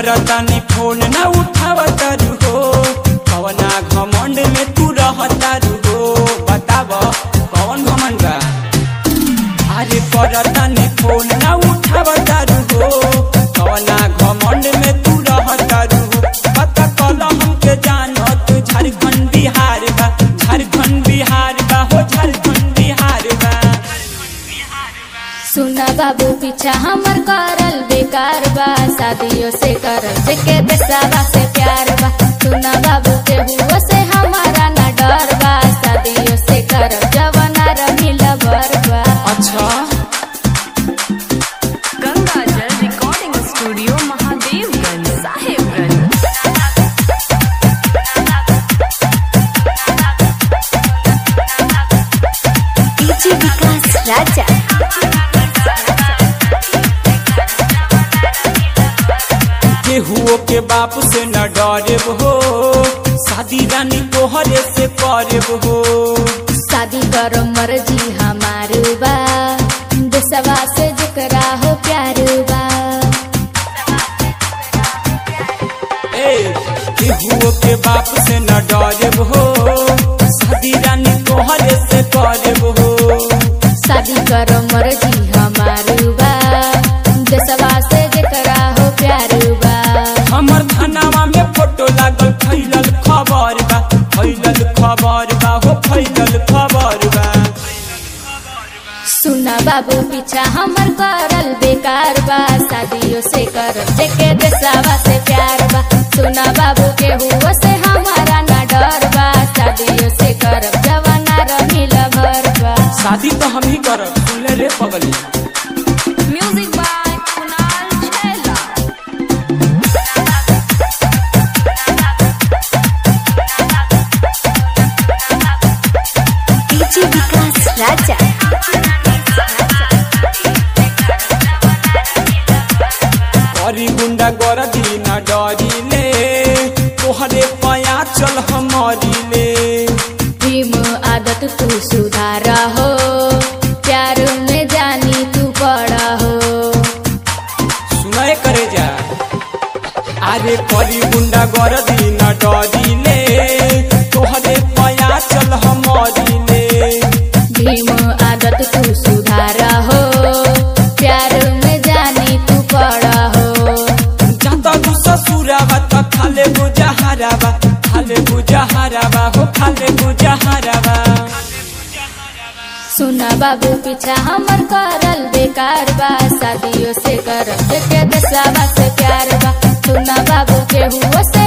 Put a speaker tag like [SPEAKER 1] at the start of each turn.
[SPEAKER 1] करतानी फोन न उठावतारू हो कवना घमंड में तू रहतारू हो बताब कौन घमंड बा अरे करतानी फोन न उठावतारू हो कवना घमंड में तू रहतारू हो पता कल हमके जानत झारखंड बिहार बा झारखंड बिहार बा हो झारखंड बिहार बा
[SPEAKER 2] सुना बाबू पीछा हमर करल बेकार बा शादियों से करल जेके देसावा से प्यार बा सुना बाबू के हुआ से हमारा न डर बा शादियों से करल जवाना रमिल भर बा
[SPEAKER 1] अच्छा
[SPEAKER 3] Ganga Jal recording studio Mahadevganj Sahebganj
[SPEAKER 2] DJ Vikas Raja
[SPEAKER 1] केहुओ के बाप से न डरेब हो शादी रानी तोहरे से करेब हो
[SPEAKER 2] शादी करो मर्जी हमार बा देसवा से जकरा हो प्यार बा
[SPEAKER 1] ए केहुओ के बाप से न डरेब हो शादी रानी तोहरे से करेब हो
[SPEAKER 2] शादी करो मर्जी हमार बा देसवा से जकरा हो प्यार बा
[SPEAKER 1] हमर थानावा में फोटो लागल फैलल खबर बा फैलल खबर बा हो फैलल खबर बा
[SPEAKER 2] सुना बाबू पीछा हमर करल बेकार बा शादियों से करल जेके देसावा से प्यार बा सुना बाबू के हुआ से हमारा ना डर बा शादियों से करल जवाना रमिल भर बा
[SPEAKER 1] शादी तो हम ही करब सुनले रे पगली
[SPEAKER 3] म्यूजिक बाय कुणाल छैला
[SPEAKER 2] डीजे विकास राजा
[SPEAKER 1] करी गुंडा गरदी न डरिले तोहरे पया चल हमारिले
[SPEAKER 2] भीम आदत तू सुधार हो प्यार में जानी तू बड़ा हो
[SPEAKER 1] सुनाए करे जा अरे करी गुंडा गरदी न डरिले तोहरे पया चल हमारिले
[SPEAKER 2] भीम आदत तू सुधार हो प्यार में जानी तू बड़ा हो
[SPEAKER 1] जाता तू ससुरावा त खाले बुझारावा खाले बुझारावा हो खाले बुझारावा
[SPEAKER 2] सुना बाबू पीछा हमर करल बेकार बा शादियों से करल जेके देसावा से प्यार बा सुना बाबू के हुआ से